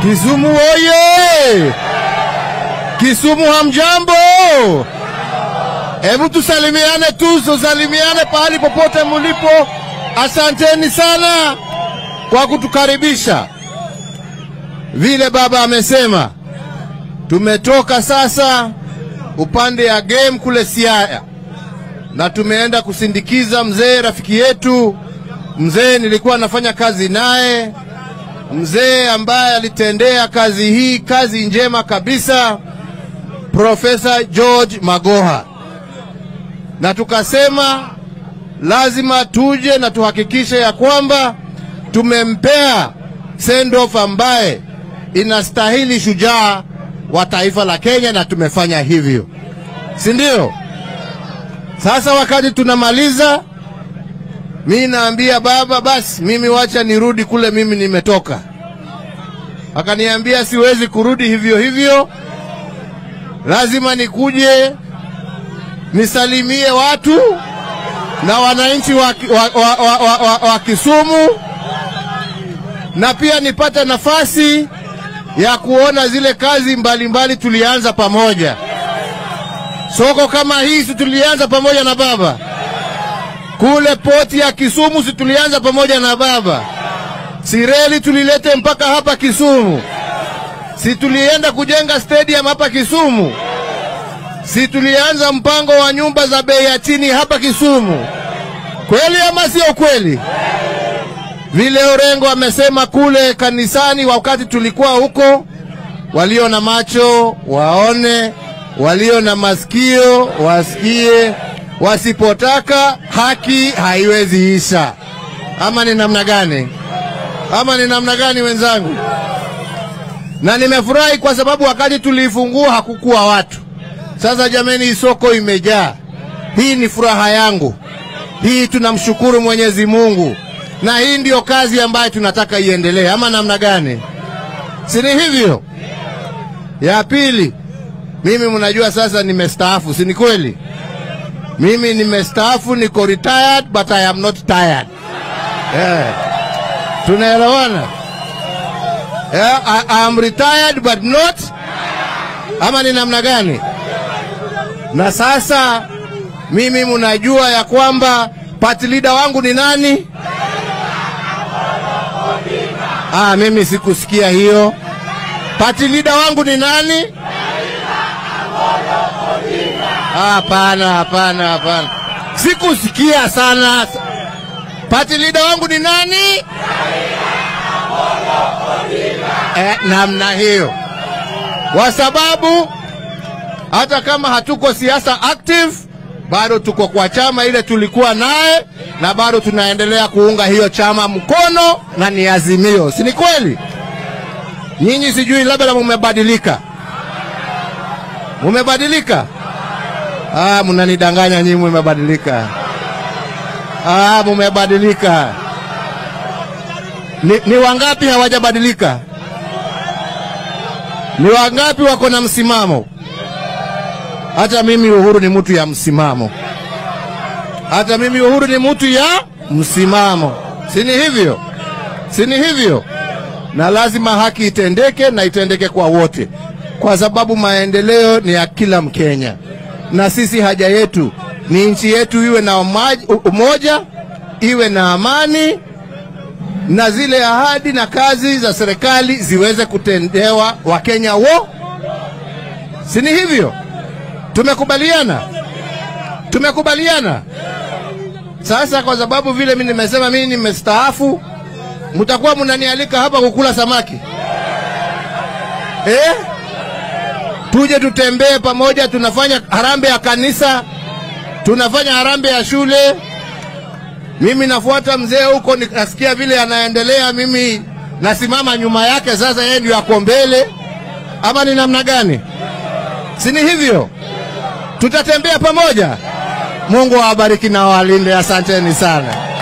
Kisumu oye! Kisumu hamjambo? Hebu tusalimiane tu, tusalimiane pahali popote mulipo. Asanteni sana kwa kutukaribisha. Vile baba amesema, tumetoka sasa upande ya game kule Siaya na tumeenda kusindikiza mzee rafiki yetu, mzee nilikuwa nafanya kazi naye, mzee ambaye alitendea kazi hii kazi njema kabisa, Profesa George Magoha, na tukasema lazima tuje na tuhakikishe ya kwamba tumempea send off ambaye inastahili shujaa wa taifa la Kenya, na tumefanya hivyo, si ndio? Sasa wakati tunamaliza, mi naambia baba, basi mimi wacha nirudi kule mimi nimetoka. Akaniambia siwezi kurudi hivyo hivyo, lazima nikuje nisalimie watu na wananchi wa, wa, wa, wa, wa, wa, wa Kisumu na pia nipate nafasi ya kuona zile kazi mbalimbali mbali tulianza pamoja. Soko kama hii si tulianza pamoja na baba, kule poti ya Kisumu si tulianza pamoja na baba, si reli tulilete mpaka hapa Kisumu, si tulienda kujenga stadium hapa Kisumu, si tulianza mpango wa nyumba za bei ya chini hapa Kisumu. Kweli ama sio kweli? Vile Orengo amesema kule kanisani wakati tulikuwa huko, walio na macho waone, walio na masikio wasikie, wasipotaka haki haiwezi isha. Ama ni namna gani? Ama ni namna gani wenzangu? Na nimefurahi kwa sababu wakati tuliifungua hakukuwa watu. Sasa jameni, hii soko imejaa. Hii ni furaha yangu. Hii tunamshukuru Mwenyezi Mungu na hii ndiyo kazi ambayo tunataka iendelee, ama namna gani? Si ni hivyo? Ya pili, mimi mnajua sasa nimestaafu, si ni kweli? Mimi nimestaafu, niko retired but I am not tired. Yeah. Tunaelewana? Yeah, I, I am retired but not ama ni namna gani? Na sasa mimi mnajua ya kwamba party leader wangu ni nani? Ah, mimi sikusikia hiyo. Party leader wangu ni nani? Hapana, hapana, hapana, sikusikia sana. Party leader wangu ni nani? Eh, namna hiyo, kwa sababu hata kama hatuko siasa active bado tuko kwa chama ile tulikuwa naye na bado tunaendelea kuunga hiyo chama mkono na ni Azimio, si ni kweli? Nyinyi sijui labda mumebadilika, mumebadilika. Ah, mnanidanganya nyinyi, mumebadilika. Ah, mumebadilika. Ni, ni wangapi hawajabadilika? Ni wangapi wako na msimamo? Hata mimi Uhuru ni mtu ya msimamo, hata mimi Uhuru ni mtu ya msimamo, si ni hivyo? Si ni hivyo? Na lazima haki itendeke na itendeke kwa wote, kwa sababu maendeleo ni ya kila Mkenya, na sisi haja yetu ni nchi yetu iwe na umoja, iwe na amani, na zile ahadi na kazi za serikali ziweze kutendewa Wakenya wo, si ni hivyo? Tumekubaliana, tumekubaliana. Sasa kwa sababu vile mimi nimesema mimi nimestaafu, mtakuwa mnanialika hapa kukula samaki eh? Tuje tutembee pamoja, tunafanya harambee ya kanisa, tunafanya harambee ya shule. Mimi nafuata mzee huko, nikasikia vile anaendelea, mimi nasimama nyuma yake. Sasa yeye ndio ako mbele, ama ni namna gani? Si ni hivyo? Tutatembea pamoja. Mungu awabariki na awalinde. Asanteni sana.